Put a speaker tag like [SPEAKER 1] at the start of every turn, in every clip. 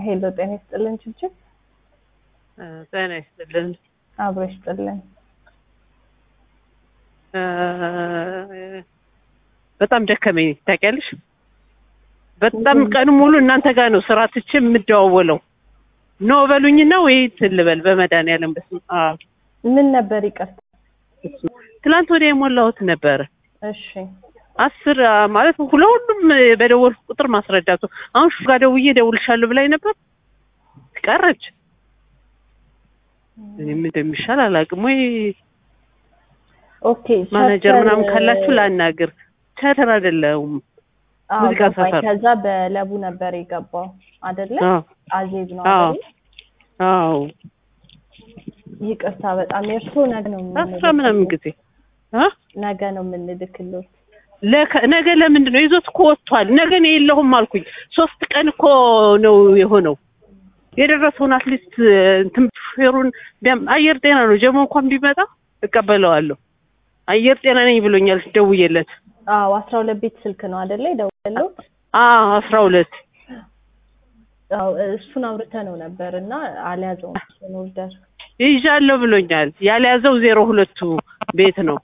[SPEAKER 1] ሄሎ ጤና ይስጥልን ችብችብ
[SPEAKER 2] ጤና ይስጥልን።
[SPEAKER 1] አብሮ ይስጥልን።
[SPEAKER 2] በጣም ደከመኝ ታውቂያለሽ። በጣም ቀን ሙሉ እናንተ ጋር ነው ስራ ትቼ የምደዋወለው። ኖ በሉኝና ወይ እንትን ልበል በመድኃኒዓለም በስመ አብ።
[SPEAKER 1] ምን ነበር ይቅርታ?
[SPEAKER 2] ትላንት ወዲያ የሞላሁት ነበረ
[SPEAKER 1] እሺ
[SPEAKER 2] አስር ማለት ለሁሉም በደወልኩ ቁጥር ማስረዳቱ አሁን ሹ ጋር ደውዬ እደውልልሻለሁ ብላኝ ነበር ቀረች። እኔም እንደሚሻል አላውቅም ወይ
[SPEAKER 1] ኦኬ
[SPEAKER 2] ማናጀር
[SPEAKER 1] ሸርተር-
[SPEAKER 2] ምናምን ካላችሁ ላናግር። ቸተር አይደለሁም።
[SPEAKER 1] አዎ፣
[SPEAKER 2] ሙዚቃ
[SPEAKER 1] ገባኝ።
[SPEAKER 2] ሰፈር።
[SPEAKER 1] ከዛ በለቡ ነበር የገባው አይደለ?
[SPEAKER 2] አዎ
[SPEAKER 1] አዜብ ነው
[SPEAKER 2] አዎ
[SPEAKER 1] አይደል?
[SPEAKER 2] አዎ
[SPEAKER 1] ይቅርታ በጣም የእርሶ ነገ ነው
[SPEAKER 2] አስራ ምናምን ጊዜ አ
[SPEAKER 1] ነገ ነው የምንልክሎት።
[SPEAKER 2] ለከ- ነገ ለምንድን ነው ይዞት እኮ ወጥቷል። ነገ እኔ የለሁም አልኩኝ። ሶስት ቀን እኮ ነው የሆነው። የደረሰውን አትሊስት እንትን ሹፌሩን ቢያም- አየር ጤና ነው ጀሞ እንኳን ቢመጣ እቀበለዋለሁ። አየር ጤና ነኝ ብሎኛል ደውዬለት።
[SPEAKER 1] አዎ አስራ ሁለት ቤት ስልክ ነው አይደለ? የደወለልዎት?
[SPEAKER 2] አዎ አስራ ሁለት
[SPEAKER 1] አዎ እሱን አውርተ ነው ነበር እና አልያዘውም እሱን ኦርደር
[SPEAKER 2] ይዣለሁ ብሎኛል። ያልያዘው ዜሮ ሁለቱ ቤት ነው።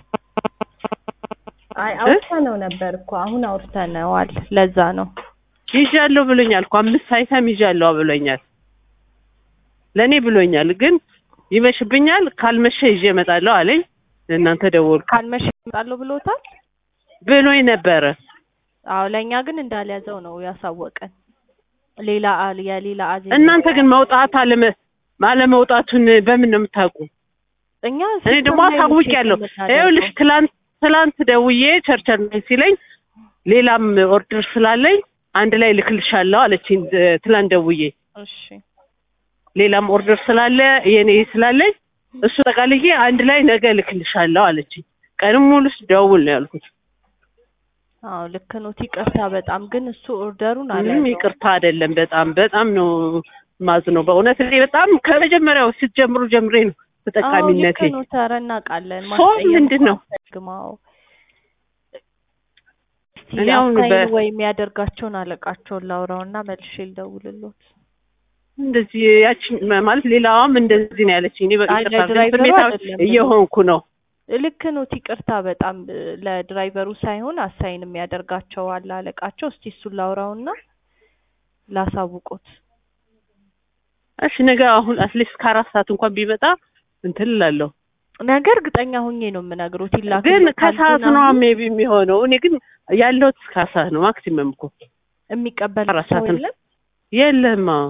[SPEAKER 1] አይ አውርተ ነው ነበር እኮ አሁን አውርተነዋል። ለዛ ነው
[SPEAKER 2] ይዣለሁ ብሎኛል እኮ አምስት አይተም ይዣለሁ ብሎኛል። ለእኔ ብሎኛል፣ ግን ይመሽብኛል፣ ካልመሸ ይዤ እመጣለሁ አለኝ። እናንተ ደወልኩ
[SPEAKER 1] ካልመሸ እመጣለሁ ብሎታል።
[SPEAKER 2] ብሎኝ ነበረ።
[SPEAKER 1] አዎ ለእኛ ግን እንዳልያዘው ነው ያሳወቀን። ሌላ አል- የሌላ አዜ
[SPEAKER 2] እናንተ ግን መውጣት አለመ አለመውጣቱን በምን ነው የምታውቁ?
[SPEAKER 1] እኛ
[SPEAKER 2] እኔ ደግሞ አሳውቂያለሁ። ይኸውልሽ ትላንት ትላንት ደውዬ ቸርቸር ነኝ ሲለኝ ሌላም ኦርደር ስላለኝ አንድ ላይ ልክልሻለሁ አለችኝ። እ- ትላንት ደውዬ
[SPEAKER 1] እሺ
[SPEAKER 2] ሌላም ኦርደር ስላለ የኔ ስላለኝ እሱ ጠቃልዬ አንድ ላይ ነገ ልክልሻለሁ አለችኝ። ቀንም ሙሉ ደውል ነው ያልኩት።
[SPEAKER 1] አዎ ልክ ነው። ይቅርታ በጣም ግን እሱ ኦርደሩን
[SPEAKER 2] ምንም
[SPEAKER 1] አልያዘውም።
[SPEAKER 2] ይቅርታ አይደለም። በጣም በጣም ነው ማዝነው በእውነት እኔ በጣም ከመጀመሪያው ስትጀምሩ ጀምሬ ነው ተጠቃሚነቴ።
[SPEAKER 1] አዎ ልክ ነው። ተረ እናውቃለን።
[SPEAKER 2] ሶ
[SPEAKER 1] ማስቀየም
[SPEAKER 2] ምንድን ነው?
[SPEAKER 1] ግማው
[SPEAKER 2] እኔ አሁን በ-
[SPEAKER 1] ወይ የሚያደርጋቸውን አለቃቸውን ላውራውና መልሼ ልደውልሎት።
[SPEAKER 2] እንደዚህ ያቺ ማለት ሌላዋም እንደዚህ ነው ያለችኝ። እኔ በቃ
[SPEAKER 1] አይ፣
[SPEAKER 2] ይቅርታ ግን
[SPEAKER 1] ለድራይቨሩ
[SPEAKER 2] ስሜታዊ
[SPEAKER 1] አይደለም
[SPEAKER 2] እየሆንኩ ነው።
[SPEAKER 1] ልክ ነው። ይቅርታ በጣም እ፣ ለድራይቨሩ ሳይሆን አሳይን የሚያደርጋቸው አለ አለቃቸው። እስቲ እሱን ላውራውና ላሳውቆት።
[SPEAKER 2] እሺ ነገ አሁን አትሊስት ከአራት ሰዓት እንኳን ቢመጣ እንትን እላለሁ።
[SPEAKER 1] ነገ እርግጠኛ ሁኜ ነው የምነግሮት። ይላክ
[SPEAKER 2] ግን ከሰዓት ነው ሜቢ የሚሆነው። እኔ ግን ያለሁት እስከ አራት ሰዓት ነው ማክሲመም እኮ
[SPEAKER 1] የሚቀበል
[SPEAKER 2] አራት
[SPEAKER 1] ሰው
[SPEAKER 2] ሰዓት ነው።
[SPEAKER 1] የለም
[SPEAKER 2] የለም አዎ።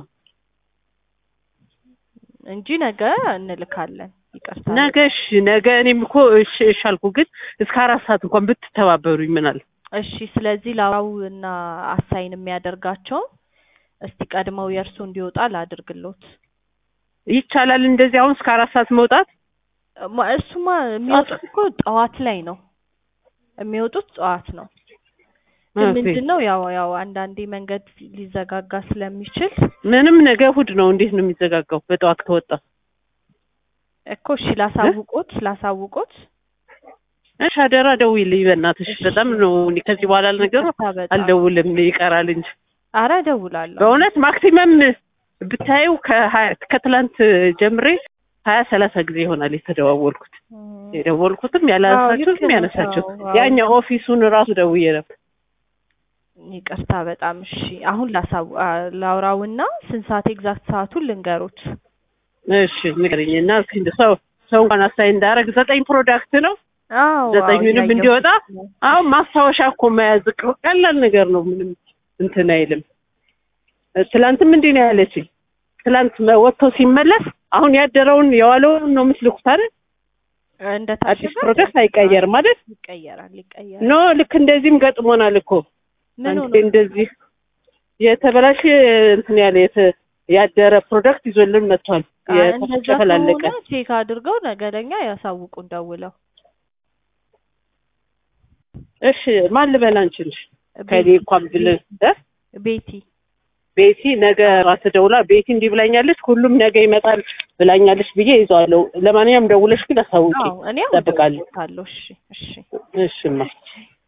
[SPEAKER 1] እንጂ ነገ እንልካለን። ይቅርታ
[SPEAKER 2] ነገ እሺ ነገ እኔም እኮ እሺ እሺ አልኩ። ግን እስከ አራት ሰዓት እንኳን ብትተባበሩኝ ምን አለ?
[SPEAKER 1] እሺ። ስለዚህ ላውራው እና አሳይን የሚያደርጋቸው እስቲ ቀድመው የእርሱ እንዲወጣ ላድርግሎት።
[SPEAKER 2] ይቻላል እንደዚህ አሁን እስከ አራት ሰዓት መውጣት?
[SPEAKER 1] ማ- እሱማ የሚወጡት እኮ ጠዋት ላይ ነው የሚወጡት ጠዋት ነው። ግን
[SPEAKER 2] ኦኬ።
[SPEAKER 1] ምንድን ነው ያው ያው አንዳንዴ መንገድ ሊዘጋጋ ስለሚችል
[SPEAKER 2] ምንም ነገ እሑድ ነው። እንዴት ነው የሚዘጋጋው? በጠዋት ከወጣ
[SPEAKER 1] እኮ እሺ፣ ላሳውቆት ላሳውቆት።
[SPEAKER 2] እሺ አደራ ደውይልኝ በእናትሽ።
[SPEAKER 1] እሺ።
[SPEAKER 2] በጣም ነው እኔ ከዚህ በኋላ ነገሩ
[SPEAKER 1] ይቅርታ በጣም።
[SPEAKER 2] አልደውልም ይቀራል እንጂ
[SPEAKER 1] አረ እደውላለሁ።
[SPEAKER 2] በእውነት ማክሲመም ብታዩ ከሀያ- ከትላንት ጀምሬ ሀያ ሰላሳ ጊዜ ይሆናል የተደዋወልኩት።
[SPEAKER 1] እም፣
[SPEAKER 2] የደወልኩትም
[SPEAKER 1] አዎ፣
[SPEAKER 2] ያላነሳችሁትም
[SPEAKER 1] ልክ ነው።
[SPEAKER 2] ያነሳችሁት
[SPEAKER 1] አዎ፣ አዎ።
[SPEAKER 2] ያኛው ኦፊሱን ራሱ ደውዬ ነበር።
[SPEAKER 1] ይቅርታ በጣም እሺ። አሁን ላሳው አ- ላውራውና ስንት ሰዓት ኤግዛክት ሰዓቱን ልንገሮት።
[SPEAKER 2] እሺ ንገረኝ እና እስኪ እንደው ሰው ሰው እንኳን አሳይ እንዳረግ ዘጠኝ ፕሮዳክት ነው
[SPEAKER 1] አዎ
[SPEAKER 2] ዘጠኙንም
[SPEAKER 1] አዎ፣
[SPEAKER 2] እንዲወጣ
[SPEAKER 1] እያየሁት ነው።
[SPEAKER 2] አሁን ማስታወሻ እኮ መያዝ ቅ- ቀላል ነገር ነው። ምንም እንትን አይልም። እ፣ ትላንትም እንዲህ ነው ያለችኝ። ትላንት መ- ወጥቶ ሲመለስ አሁን ያደረውን የዋለውን ነው የምትልኩት አይደል?
[SPEAKER 1] እንደ
[SPEAKER 2] አዲስ
[SPEAKER 1] ታሸገ
[SPEAKER 2] ፕሮዳክት አይቀየርም አይደል?
[SPEAKER 1] ይቀየራል ይቀየራል።
[SPEAKER 2] ኖ ልክ እንደዚህም ገጥሞናል እኮ
[SPEAKER 1] ምን
[SPEAKER 2] አንዴ
[SPEAKER 1] ሆኖ
[SPEAKER 2] እንደዚህ የተበላሸ እንትን ያለ የተ- ያደረ ፕሮዳክት ይዞልን መጥቷል።
[SPEAKER 1] አ- እንደዛ
[SPEAKER 2] የተጨፈላለቀ
[SPEAKER 1] ከሆነ ቼክ አድርገው ነገ ለኛ ያሳውቁን ደውለው።
[SPEAKER 2] እሺ ማን ልበል አንቺን? ከኔ እንኳን ብል እ?
[SPEAKER 1] ቤቲ
[SPEAKER 2] ቤቲ ነገ ራስ ደውላ ቤቲ እንዲህ ብላኛለች፣ ሁሉም ነገ ይመጣል ብላኛለች ብዬ ይዘዋለሁ። ለማንኛውም ደውለሽ ግን አሳውቂ።
[SPEAKER 1] አዎ እኔ
[SPEAKER 2] እጠብቃለሁ።
[SPEAKER 1] አውቃለሁ። እሺ እሺ
[SPEAKER 2] እሽማ